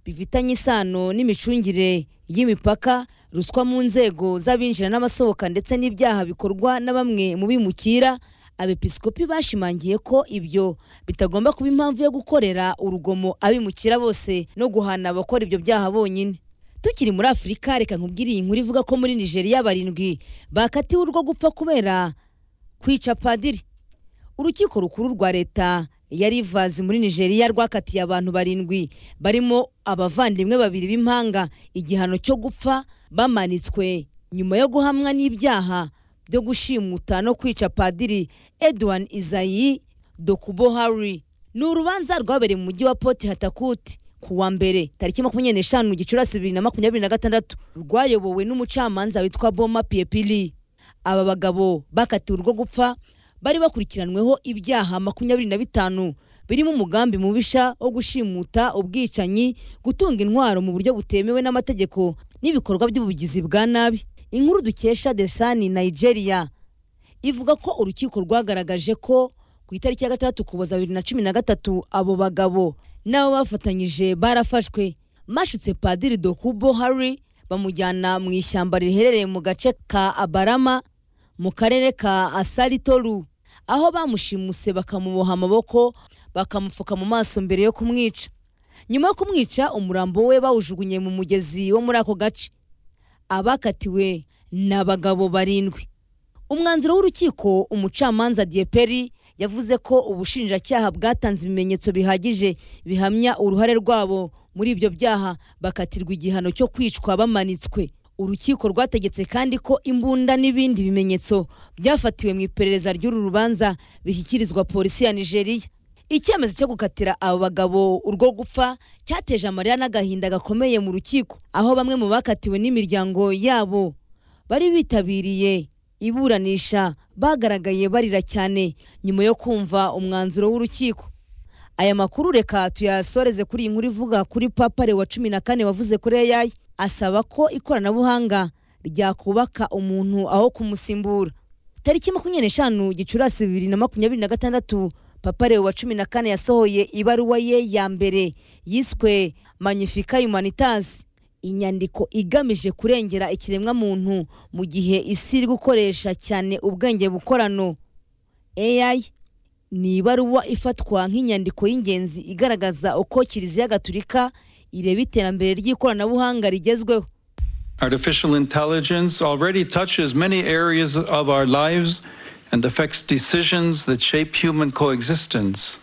bifitanye isano n'imicungire y'imipaka ruswa mu nzego z'abinjira n'abasohoka ndetse n'ibyaha bikorwa na bamwe mu bimukira abepiskopi bashimangiye ko ibyo bitagomba kuba impamvu yo gukorera urugomo abimukira bose no guhana abakora ibyo byaha bonyine tukiri muri afurika reka nkubwire iyi nkuru ivuga ko muri nigeria barindwi bakatiwe urwo gupfa kubera kwica padiri urukiko rukuru rwa leta ya rivazi muri nigeria rwakatiye abantu barindwi barimo abavandimwe babiri b'impanga igihano cyo gupfa bamanitswe nyuma yo guhamwa n'ibyaha byo gushimuta no kwica padiri edouard izayi dokubo hari ni urubanza rwabereye mu mujyi wa poti hatakuti ku wa mbere tariki makumyabiri n'eshanu gicurasi bibiri na makumyabiri na gatandatu rwayobowe n'umucamanza witwa boma piyepili aba bagabo bakatiwe urwo gupfa bari bakurikiranweho ibyaha makumyabiri na bitanu birimo umugambi mubisha wo gushimuta ubwicanyi gutunga intwaro mu buryo butemewe n'amategeko n'ibikorwa by'ubugizi bwa nabi inkuru dukesha desani nigeria ivuga ko urukiko rwagaragaje ko ku itariki ya gatandatu kuboza bibiri na cumi na gatatu abo bagabo n'abo bafatanyije barafashwe mashutse padiri dokubo hari bamujyana mu ishyamba riherereye mu gace ka abarama mu karere ka asaritoru aho bamushimuse bakamuboha amaboko bakamupfuka mu maso mbere yo kumwica nyuma yo kumwica umurambo we bawujugunye mu mugezi wo muri ako gace abakatiwe ni abagabo barindwi umwanzuro w'urukiko umucamanza dieperi yavuze ko ubushinjacyaha bwatanze ibimenyetso bihagije bihamya uruhare rwabo muri ibyo byaha bakatirwa igihano cyo kwicwa bamanitswe urukiko rwategetse kandi ko imbunda n'ibindi bimenyetso byafatiwe mu iperereza ry'uru rubanza bishyikirizwa polisi ya nigeria icyemezo cyo gukatira abo bagabo urwo gupfa cyateje amarira n'agahinda gakomeye mu rukiko aho bamwe mu bakatiwe n'imiryango yabo bari bitabiriye iburanisha bagaragaye barira cyane nyuma yo kumva umwanzuro w'urukiko aya makuru reka tuyasoreze kuri iyi nkuru ivuga kuri papare wa cumi na kane wavuze kuri eyayi asaba ko ikoranabuhanga ryakubaka umuntu aho kumusimbura tariki makumyabiri n'eshanu gicurasi bibiri na makumyabiri na gatandatu papa leo wa cumi na kane yasohoye ibaruwa ye ya mbere yiswe magnifica humanitas inyandiko igamije kurengera ikiremwamuntu mu gihe isi iri gukoresha cyane ubwenge bukorano ai ni ibaruwa ifatwa nk'inyandiko y'ingenzi igaragaza uko kiliziya gatulika ireba iterambere ry'ikoranabuhanga rigezweho Artificial intelligence already touches many areas of our lives and affects decisions that shape human coexistence.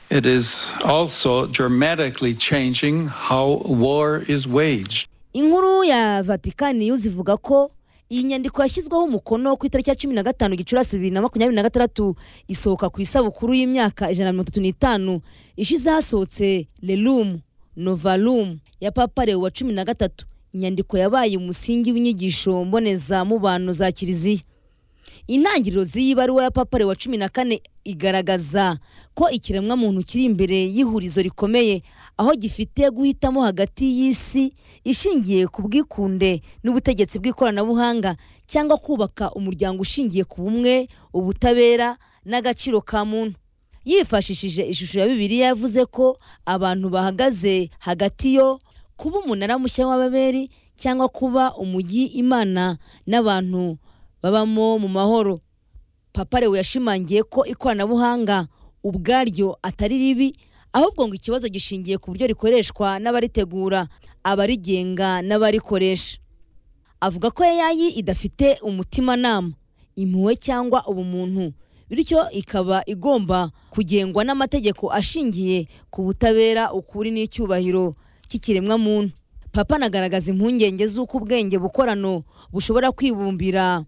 It is also dramatically changing how war is waged. inkuru ya vatikani news ivuga ko iyi nyandiko yashyizweho umukono ku itariki ya cumi na gatanu gicurasi bibiri na makumyabiri na gatandatu isohoka ku isabukuru y'imyaka ijana na mirongo itatu n'itanu ishize hasohotse lelumu novalumu ya papa leo wa cumi na gatatu inyandiko yabaye umusingi w'inyigisho mbonezamubano za kiliziya intangiriro z'iyi baruwa ya papare wa cumi na kane igaragaza ko ikiremwamuntu kiri imbere y'ihurizo rikomeye aho gifite guhitamo hagati y'isi ishingiye ku bwikunde n'ubutegetsi bw'ikoranabuhanga cyangwa kubaka umuryango ushingiye ku bumwe ubutabera n'agaciro ka muntu yifashishije ishusho ya bibiliya yavuze ko abantu bahagaze hagati yo kuba umunara mushya w'ababeri cyangwa kuba umujyi imana n'abantu babamo mu mahoro papa lewe yashimangiye ko ikoranabuhanga ubwaryo atari ribi ahubwo ngo ikibazo gishingiye ku buryo rikoreshwa n'abaritegura abarigenga n'abarikoresha avuga ko eyayi idafite umutimanama impuhwe cyangwa ubumuntu bityo ikaba igomba kugengwa n'amategeko ashingiye ku butabera ukuri n'icyubahiro cy'ikiremwamuntu papa anagaragaza impungenge z'uko ubwenge bukorano bushobora kwibumbira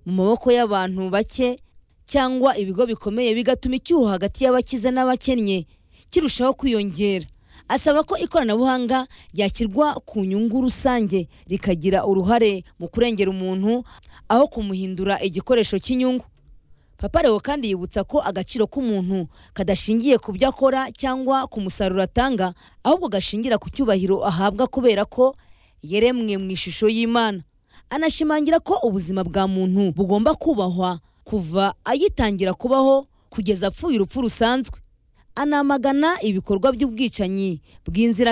mu maboko y'abantu bake cyangwa ibigo bikomeye bigatuma icyuho hagati y'abakize n'abakennye kirushaho kwiyongera asaba ko ikoranabuhanga ryashyirwa ku nyungu rusange rikagira uruhare mu kurengera umuntu aho kumuhindura igikoresho cy'inyungu papa lewo kandi yibutsa ko agaciro k'umuntu kadashingiye ku byo akora cyangwa ku musaruro atanga ahubwo gashingira ku cyubahiro ahabwa kubera ko yeremwe mu ishusho y'imana anashimangira ko ubuzima bwa muntu bugomba kubahwa kuva agitangira kubaho kugeza apfuye urupfu rusanzwe anamagana ibikorwa by'ubwicanyi bw'inzira